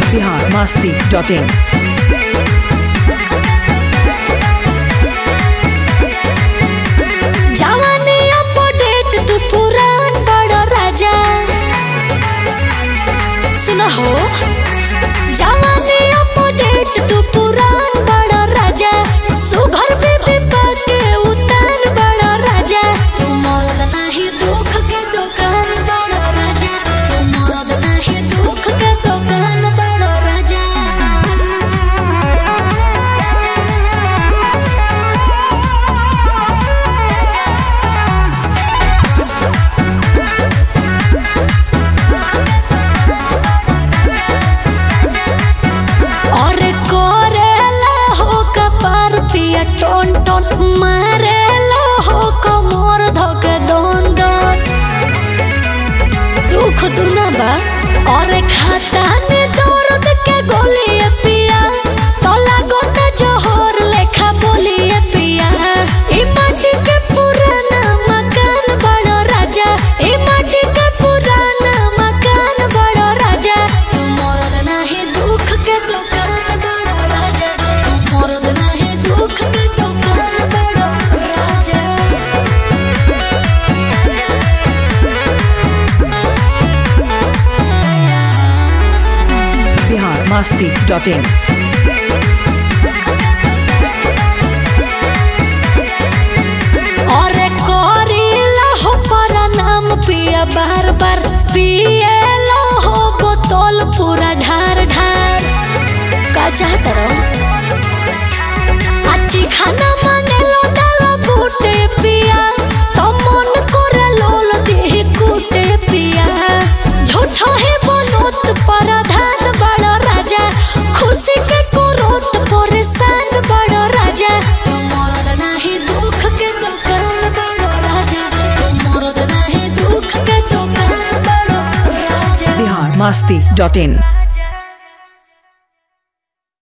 Bihar Masti dot in जवानी update तू पुरान बड़ राजा सुन हो जवानी अपडेट तू पुरान बड़ राजा सुघर पे भी पाके उतान बड़ राजा तू मरद नाही दुख के दुकान बड़ राजा तू मरद नाही दुख के दुकान बड़ राजा और करेला हो कपार पिया टोन टोन मारेला हो कमर धक दोन दोन दुख दुना बा और खाता ने दर्द के गोली पिया तोला गोता जोहर लेखा बोली पिया ई माटी के पुराना मकान बड़ो राजा ई माटी के पुराना मकान बड़ो राजा तू मरद नाही दुख के दुकान बड़ो राजा तू मरद नाही दुख के दुकान बड़ो राजा बिहार मस्ती डॉट इन और करेला हो पर नाम पिया बार बार पिएला हो बोतल पूरा ढार ढार का चाहत अच्छी खाना मांगेलो डाला बूटे पिया तो मन करे लोल देह कूटे पिया झूठो है बनोत प्रधान बड़ राजा खुशी के कुरोत परेशान बड़ राजा तू मरद नाही दुख के दुकान बड़ राजा तू मरद नाही दुख के दुकान बड़ राजा बिहार मस्ती डॉट इन